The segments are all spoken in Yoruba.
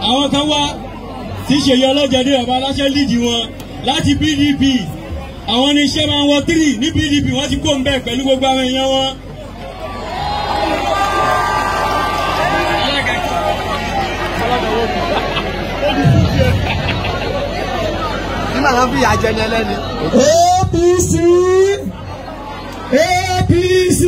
àwọn kan wá tí ṣèyí ọlọ́jàdé bàbá aláṣẹ lídìí wọn láti PDP àwọn ní iṣẹ́ máa ń wọ tírì ní PDP wọ́n ti kó ń bẹ̀ pẹ̀lú gbogbo àwọn èèyàn wọn. Ní màá fi àjẹ ni ẹlẹ́ni. APC APC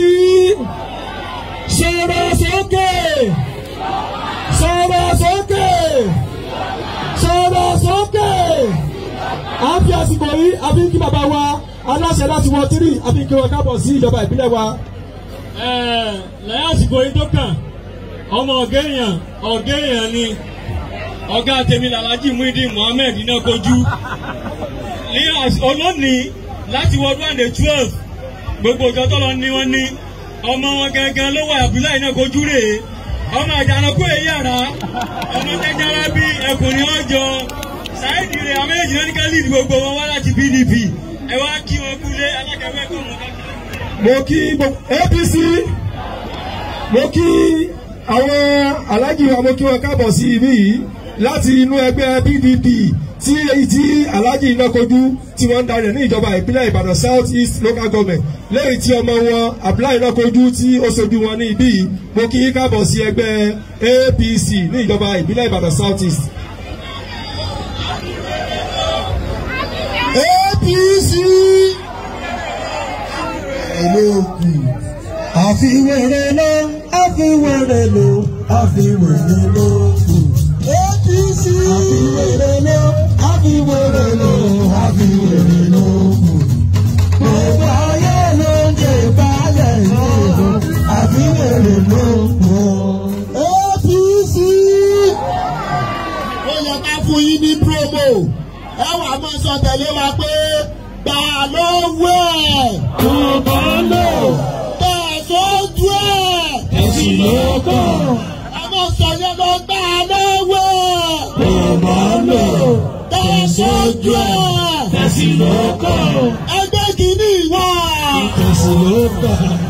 sọ̀rọ̀ sókè sọ̀rọ̀ sókè sọ̀rọ̀ sókè à ń fi àsìkò yìí àfi kí bàbá wa aláṣẹ láti wọ tírì àfi kí wọn kábọ̀ sí ìjọba ìbílẹ̀ wa. Ẹ̀ẹ́, lẹ́yìn àsìkò yìí tó kàn ọmọ ọ̀gá èèyàn ọ̀gá èèyàn ni ọ̀gá tèmi làlájì Muideen Mohammed iná kojú ní às- olónìí láti wọ one and twelve gbogbo ìjọ tọ́lọ ní wọ́n ní ọmọ wọn gangan ló wà Abdullahi iná kojú rèé ọmọ àjànàkú èyí àrá ọmọ jẹjẹrẹ bí ẹkùn ni wọ́n jọ sáìdì rẹ̀ àwọn méjì náà ní ká lead gbogbo wọn wá láti PDP ẹ wá kí wọn kúlé alákẹ́wẹ́ kọ́ wọn ká mo kí gbogbo APC mo kí àwọn alájì wa mo kí wọn kábọ̀ sí ibí yìí láti inú ẹgbẹ́ PDP tí èyí tí alájì iná kojú tí wọ́n ń darí ní ìjọba ìpínlẹ̀ Ìbàdàn South East Local Government lẹ́yìn tí ọmọ wọn Abdullahi iná kojú tí ó ṣojú wọn ní ibí yìí mo kí yín kábọ̀ sí ẹgbẹ́ APC ní ìjọba ìbílẹ̀ Ìbàdàn South East. APC olóògùn àfiwèrè ló àfiwèrè ló àfiwèrè ló APC àfiwèrè ló àfiwèrè ló àfiwèrè ló gbogbo ayé ló ń jẹ ìbálẹ̀ ìlú àfiwèrè ló APC ó yẹ ká fún yín ní promo ẹ wàá mọ sọ tẹ̀lé wa pé gbà lówó ẹ̀. Bàbá lò. Bẹ́ẹ̀ sójú ẹ̀. Ẹ̀sìn ló kàn. Ẹ mọ̀ sọ yẹn lọ gbà lówó ẹ̀. Bàbá lò. Bẹ́ẹ̀ sójú ẹ̀. Ẹ̀sìn ló kàn. Ẹgbẹ́ kìíní wà. Ẹ̀sìn ló kàn.